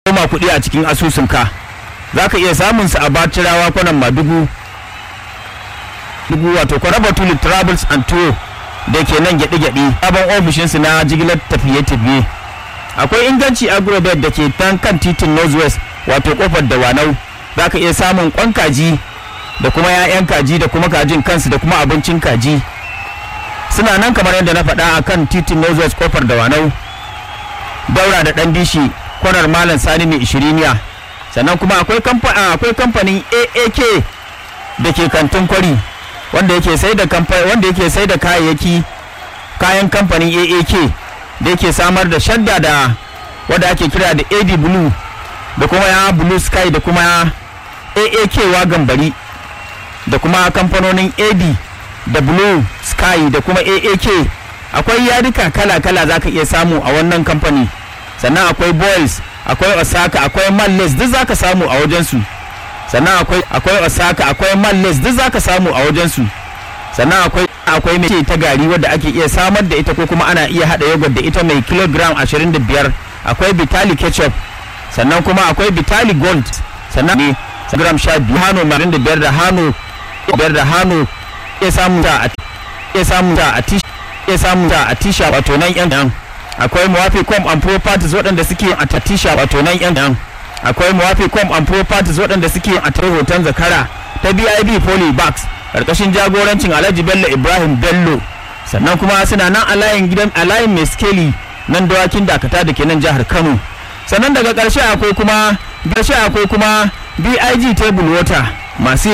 koma kuɗi a cikin asusunka za ka iya samun su a bacirawa kwanan madugu dugu wato kwaraba tulip travels and tour da ke nan gyaɗe-gyaɗe sabon ofishinsu na jigilar tafiye-tafiye akwai inganci agrobet da ke tan kan titin northwest wato kofar dawanau za ka iya samun kwan kaji da kuma 'ya'yan kaji da kuma kajin kansu da kuma abincin kaji suna nan kamar yadda na faɗa a kan titin northwest kofar dawanau daura da ɗan dishi kwanar malam sani mai ishiriniya sannan kuma akwai kamfanin aak da ke kantin kwari wanda yake sai da wanda yake sai da kayayyaki kayan kamfanin aak da yake samar da shadda da wadda ake kira da ad blue da kuma ya blue sky da kuma aak wagan bari da kuma kamfanonin ad da blue sky da kuma aak akwai yadika kala-kala za ka iya samu a wannan kamfani sannan akwai boys akwai osaka akwai malles duk za ka samu a wajensu sannan akwai akwai osaka akwai malles duk za ka samu a wajensu sannan akwai akwai mai ta gari wadda ake iya samar da ita ko kuma ana iya hada yogurt da ita mai kilogram 25 akwai bitali ketchup sannan kuma akwai bitali gold sannan ne gram 12 hano 25 da hano biyar da hano iya samun ta a iya samun ta a tisha iya samun ta a tisha wato nan yan akwai muwafi com and properties waɗanda suke a tatisha wato nan yan akwai muwafi com and properties waɗanda suke a tare hoton zakara ta bib poly bags karkashin jagorancin alhaji bello ibrahim bello sannan kuma suna nan a layin gidan a layin mai skeli nan dawakin dakata da ke nan jihar kano sannan daga ƙarshe akwai kuma ƙarshe akwai kuma big table water masu